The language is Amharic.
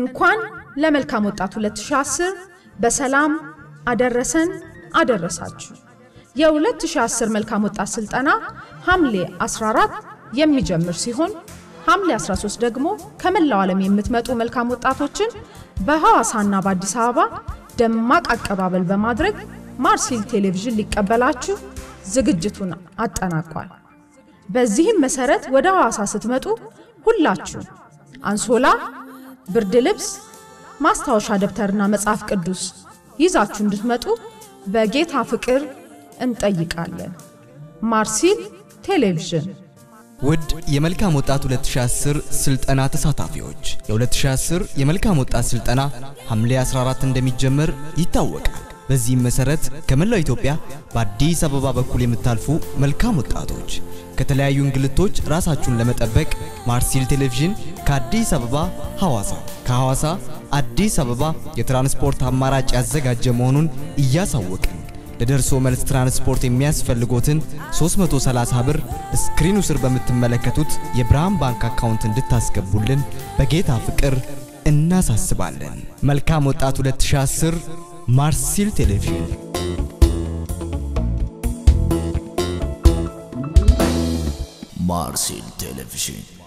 እንኳን ለመልካም ወጣት 2010 በሰላም አደረሰን አደረሳችሁ። የ2010 መልካም ወጣት ስልጠና ሐምሌ 14 የሚጀምር ሲሆን ሐምሌ 13 ደግሞ ከመላው ዓለም የምትመጡ መልካም ወጣቶችን በሐዋሳና በአዲስ አበባ ደማቅ አቀባበል በማድረግ ማርሲል ቴሌቪዥን ሊቀበላችሁ ዝግጅቱን አጠናቋል። በዚህም መሰረት ወደ ሐዋሳ ስትመጡ ሁላችሁ አንሶላ፣ ብርድ ልብስ፣ ማስታወሻ ደብተርና መጽሐፍ ቅዱስ ይዛችሁ እንድትመጡ በጌታ ፍቅር እንጠይቃለን። ማርሲል ቴሌቪዥን ውድ የመልካም ወጣት 2010 ስልጠና ተሳታፊዎች የ2010 የመልካም ወጣት ስልጠና ሐምሌ 14 እንደሚጀመር ይታወቃል። በዚህም መሰረት ከመላው ኢትዮጵያ በአዲስ አበባ በኩል የምታልፉ መልካም ወጣቶች ከተለያዩ እንግልቶች ራሳችሁን ለመጠበቅ ማርሲል ቴሌቪዥን ከአዲስ አበባ ሐዋሳ፣ ከሐዋሳ አዲስ አበባ የትራንስፖርት አማራጭ ያዘጋጀ መሆኑን እያሳወቅን ለደርሶ መልስ ትራንስፖርት የሚያስፈልጎትን 330 ብር ስክሪኑ ስር በምትመለከቱት የብርሃን ባንክ አካውንት እንድታስገቡልን በጌታ ፍቅር እናሳስባለን። መልካም ወጣት 2010 ማርሲል ቴሌቪዥን ማርሲል ቴሌቪዥን